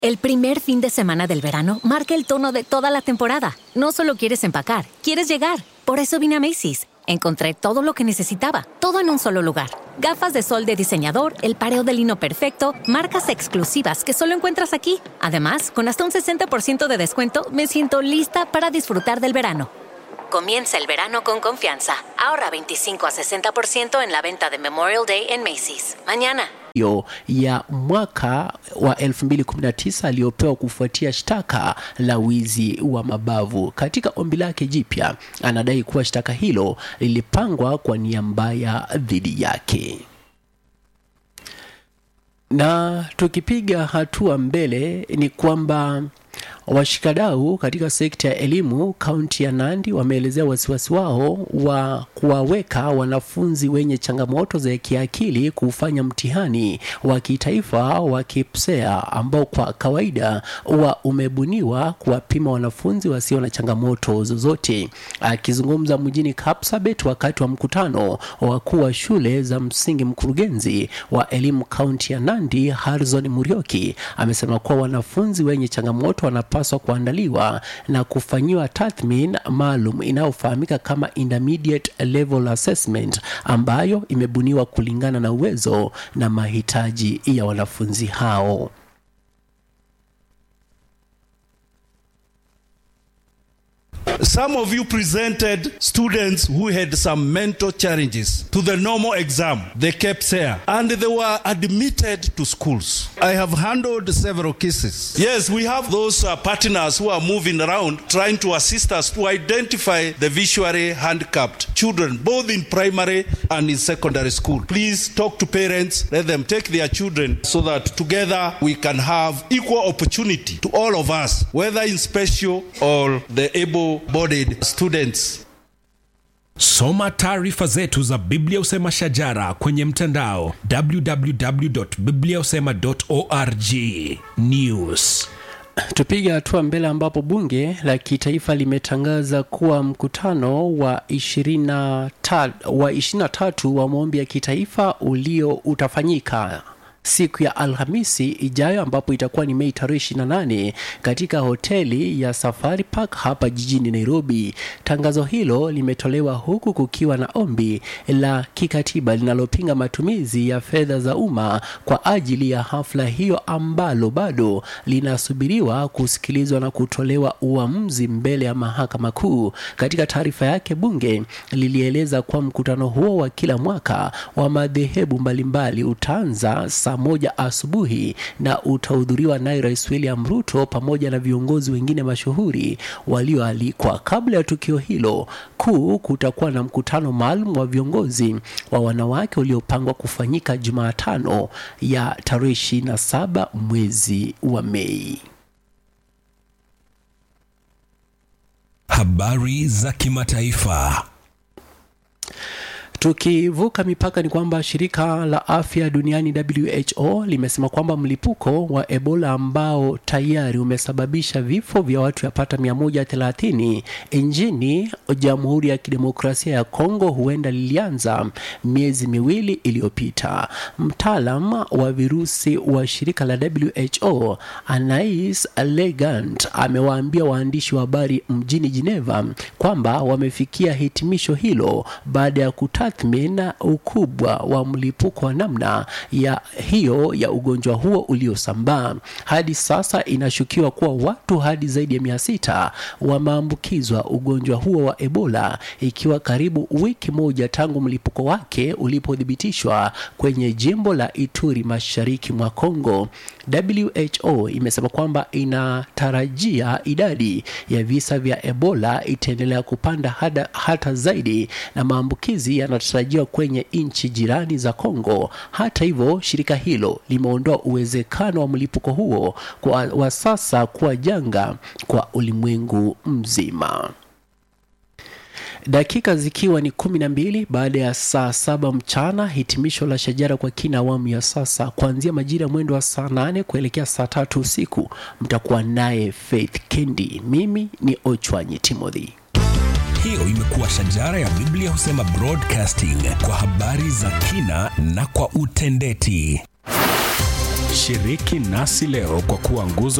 El primer fin de semana del verano marca el tono de toda la temporada. No solo quieres empacar, quieres llegar. Por eso vine a Macy's. Encontré todo lo que necesitaba, todo en un solo lugar. Gafas de sol de diseñador, el pareo de lino perfecto, marcas exclusivas que solo encuentras aquí. Además, con hasta un 60% de descuento, me siento lista para disfrutar del verano. Comienza el verano con confianza. Ahorra 25 a 60% en la venta de Memorial Day en Macy's. Mañana. hiyo ya mwaka wa 2019 aliyopewa kufuatia shtaka la wizi wa mabavu. Katika ombi lake jipya, anadai kuwa shtaka hilo lilipangwa kwa nia mbaya dhidi yake. Na tukipiga hatua mbele ni kwamba washikadau katika sekta ya elimu kaunti ya Nandi wameelezea wasiwasi wao wa kuwaweka wanafunzi wenye changamoto za kiakili kufanya mtihani wa kitaifa wa KPSEA ambao kwa kawaida huwa umebuniwa kuwapima wanafunzi wasio na changamoto zozote. Akizungumza mjini Kapsabet wakati wa mkutano wa wakuu wa shule za msingi, mkurugenzi wa elimu kaunti ya Nandi Harrison Murioki amesema kuwa wanafunzi wenye changamoto wanapaswa kuandaliwa na kufanyiwa tathmini maalum inayofahamika kama intermediate level assessment ambayo imebuniwa kulingana na uwezo na mahitaji ya wanafunzi hao. Some of you presented students who had some mental challenges to the normal exam, the KPSEA, and they were admitted to schools. I have handled several cases. Yes, we have those uh, partners who are moving around trying to assist us to identify the visually handicapped children, both in primary and in secondary school. Please talk to parents, let them take their children so that together we can have equal opportunity to all of us, whether in special or the able bodied students. Soma taarifa zetu za Biblia Usema Shajara kwenye mtandao www.bibliausema.org. News. Tupige hatua mbele ambapo bunge la kitaifa limetangaza kuwa mkutano wa 23 wa 23 wa maombi ya kitaifa ulio utafanyika siku ya Alhamisi ijayo ambapo itakuwa ni Mei tarehe 28 katika hoteli ya Safari Park hapa jijini Nairobi. Tangazo hilo limetolewa huku kukiwa na ombi la kikatiba linalopinga matumizi ya fedha za umma kwa ajili ya hafla hiyo ambalo bado linasubiriwa kusikilizwa na kutolewa uamuzi mbele ya mahakama kuu. Katika taarifa yake, bunge lilieleza kuwa mkutano huo wa kila mwaka wa madhehebu mbalimbali utaanza saa moja asubuhi na utahudhuriwa naye Rais William Ruto pamoja na viongozi wengine mashuhuri walioalikwa. Kabla ya tukio hilo kuu, kutakuwa na mkutano maalum wa viongozi wa wanawake uliopangwa kufanyika Jumatano ya tarehe 27 mwezi wa Mei. Habari za kimataifa. Tukivuka mipaka ni kwamba shirika la afya duniani WHO limesema kwamba mlipuko wa Ebola ambao tayari umesababisha vifo vya watu yapata 130 nchini Jamhuri ya Kidemokrasia ya Kongo huenda lilianza miezi miwili iliyopita. Mtaalam wa virusi wa shirika la WHO Anais Legant amewaambia waandishi wa habari mjini Geneva kwamba wamefikia hitimisho hilo baada ya kuta kutathmini ukubwa wa mlipuko wa namna ya hiyo ya ugonjwa huo uliosambaa. Hadi sasa inashukiwa kuwa watu hadi zaidi ya mia sita wameambukizwa ugonjwa huo wa Ebola, ikiwa karibu wiki moja tangu mlipuko wake ulipothibitishwa kwenye jimbo la Ituri mashariki mwa Kongo. WHO imesema kwamba inatarajia idadi ya visa vya Ebola itaendelea kupanda hada, hata zaidi na maambukizi yanatarajiwa kwenye nchi jirani za Kongo. Hata hivyo, shirika hilo limeondoa uwezekano wa mlipuko huo kwa wa sasa kuwa janga kwa ulimwengu mzima. Dakika zikiwa ni kumi na mbili baada ya saa saba mchana, hitimisho la Shajara kwa kina awamu ya sasa, kuanzia majira ya mwendo wa saa nane kuelekea saa tatu usiku, mtakuwa naye Faith Kendi. Mimi ni Ochwanyi Timothy. Hiyo imekuwa Shajara ya Biblia Husema Broadcasting kwa habari za kina na kwa utendeti. Shiriki nasi leo kwa kuwa nguzo